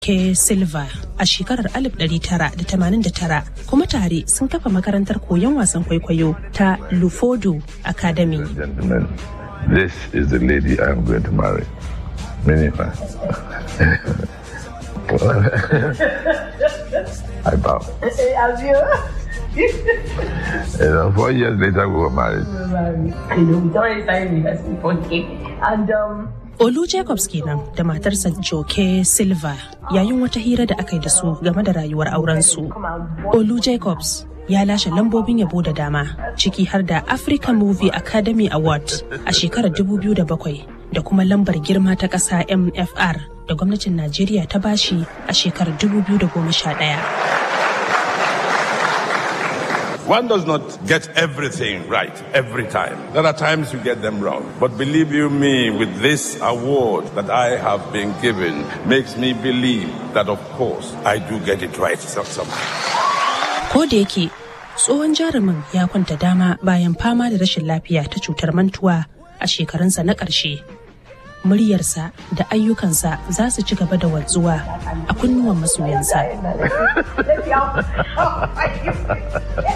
Ke Silva a shekarar 1989 kuma tare sun kafa makarantar koyon wasan kwaikwayo ta Lufodo Academy. Gentlemen, this is the lady I am going to marry. Minifa. I bow. Have you? And uh, four years later, we were married. I know, we already started university for okay. And um, Olu Jacobs kenan da matarsa Joke Silva yayin wata hira da aka yi da su game da rayuwar aurensu. Olu Jacobs ya lashe lambobin yabo da dama ciki har da African Movie Academy Award a shekarar 2007 da kuma lambar girma ta ƙasa MFR da gwamnatin Najeriya ta bashi a shekarar 2011. One does not get everything right every time. There are times you get them wrong. But believe you me, with this award that I have been given, makes me believe that, of course, I do get it right some- somehow. Ko da yake tsohon jarumin ya kwanta dama bayan fama da rashin lafiya ta cutar mantuwa a shekarunsa na ƙarshe. Muryarsa da ayyukansa za su ci gaba da wanzuwa a kunnuwan masoyansa. let's see how.